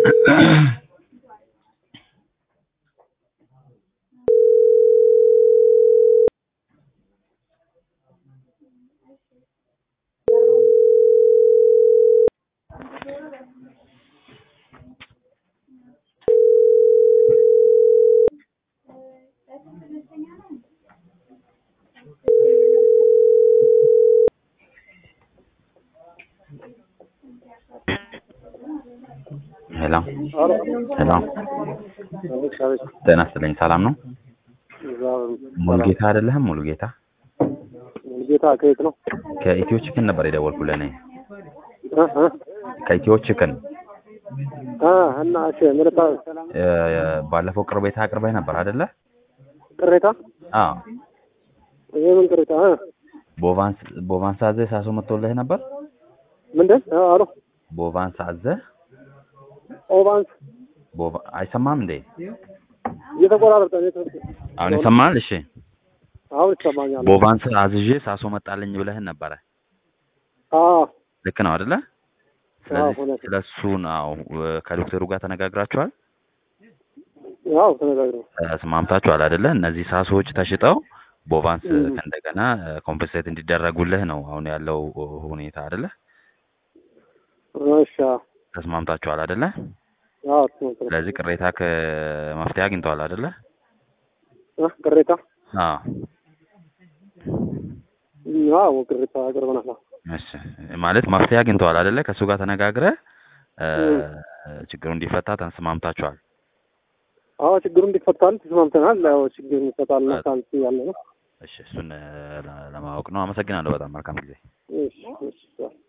ሄሎ ሄሎ ጤና ይስጥልኝ ሰላም ነው ሙሉጌታ አይደለህም ሙሉጌታ ጌታ ከየት ነው? ከኢትዮ ቺክን ነበር የደወልኩልህ እኔ እ እ ከኢትዮ ቺክን አ እና እሺ ምርታ እ፣ ባለፈው ቅርቤታ አቅርበህ ነበር አይደለ ቅሬታ አዎ ይሄ ምን ቅሬታ እ ቦቫንስ ቦቫንስ አዘህ ሳሶ መጥቶልህ ነበር ምንድን አ አሎ ቦቫንስ አዘህ ኦቫንስ ቦቫ አይሰማም እንዴ እየተቆራረጠ ነው። አሁን ይሰማል እሺ አሁን ይሰማኛል። ቦቫንስ አዝዤ ሳሶ መጣልኝ ብለህን ነበረ አ ልክ ነው አይደለ ስለዚህ እውነት ነው። ስለሱ ነው ከዶክተሩ ጋር ተነጋግራችኋል ያው ተነጋግረው ተስማምታችኋል አይደለ እነዚህ ሳሶዎች ተሽጠው ቦቫንስ እም። እንደገና ኮምፐንሴት እንዲደረጉልህ ነው አሁን ያለው ሁኔታ አይደለ እሺ አ ተስማምታችኋል አይደለ አዎ ተነጋግረው ስለዚህ ቅሬታ ከመፍትሄ አግኝተዋል አይደለ እ ቅሬታ አዎ አዎ ቅሬታ አቅርበናል። እሺ ማለት መፍትሄ አግኝተዋል አይደለ ከእሱ ጋር ተነጋግረህ እ፣ እም። ችግሩ እንዲፈታ ተስማምታችኋል አዎ ችግሩ እንዲፈታል ተስማምተናል። ያው ችግሩ እንዲፈታል እና ሳንት ያለ ነው። እሺ እሱን እ፣ ለ- ለማወቅ ነው አመሰግናለሁ በጣም መልካም ጊዜ እሺ እሺ